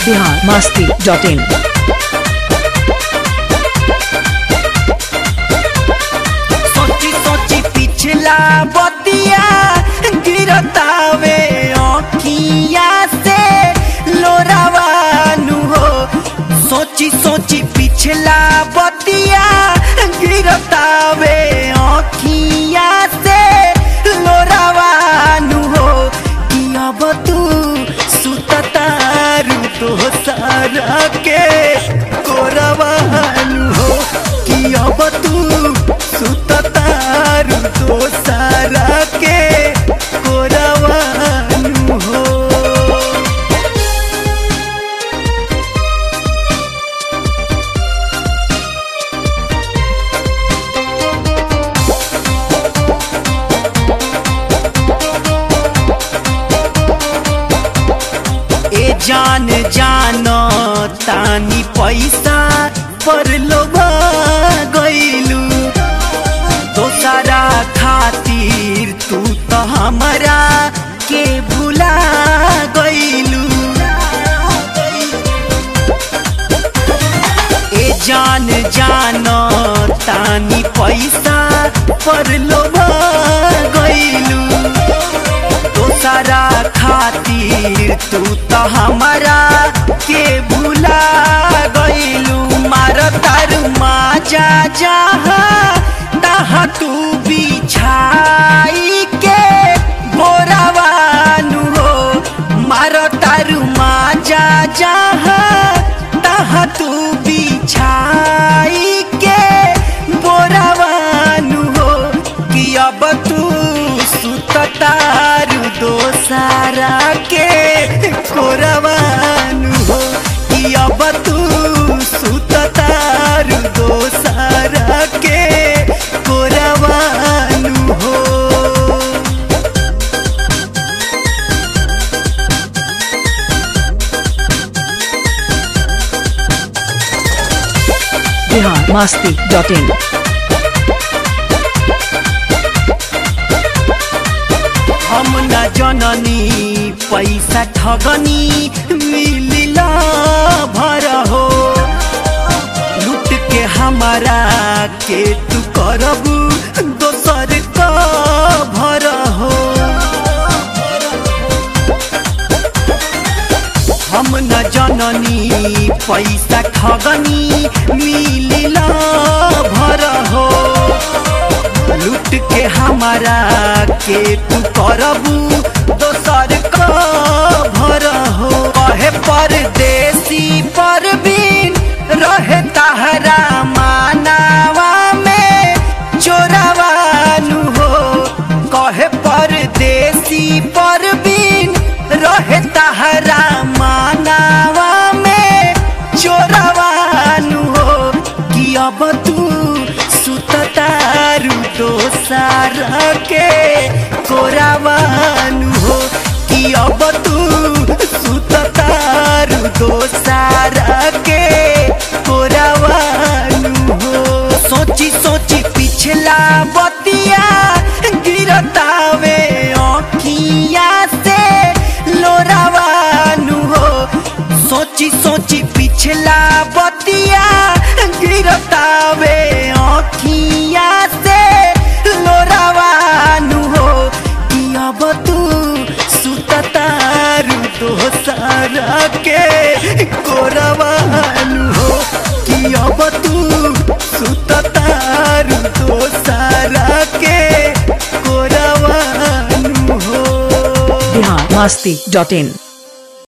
Bihar Masti dot in सोची सोची पिछला बतिया गिरतावे अखिया से लोरावानु हो सोची सोची पिछला बतिया गिरतावे अखिया से लोरावानु हो कि अब तू सुततारू तो सारा के कोरवानु हो कि अब तू सुततारू तो सारा के कोरवानु हो ए जान जान तानी पैसा पर लोभा गईलू दोसरा खातिर तू तो हमरा के भुला गईलू ए जान जान तानी पैसा पर लोभा गईलू दोसरा खातिर तू तो हमारा के भुला गईलू मार तार माजा जहा तहा तू बिछाई के बोरावानु हो मार तार माजा जहा तहा तू बिछाई के बोरावानु हो कि अब तू सुततारू दोसारा के कोरवानु हो कि अब तू सुततारू दोसारा के कोरवानु हो बिहार मस्ती डॉट इन हम न जननी पैसा ठगनी मिलिला भर हो लूट के हमारा के तू करबू दोसर का भर हो हम न जननी पैसा ठगनी मिलिला भर हो लूट के हमारा के तू करबू दोसर का भर हो कहे परदेसी परवीन रहे तहरा मानावा में चोरावानु हो कहे परदेसी परवीन रहे तहरा मानावा में चोरावानु हो कि अब तू सुततारू दोसारा के कोरावानु हो कि अब तू सुततारू दोसारा के कोरावानु हो सोची सोची पिछला बतिया गिरतावे अखिया से लोरावानु हो सोची सोची पिछला बतिया गिरतावे अखिया से लोरावानु हो कि अब तू सुततारू तो सारा के कोरवानु हो कि अब तू सुततारू तो सारा के कोरवानु हो बिहार मस्ती डॉट इन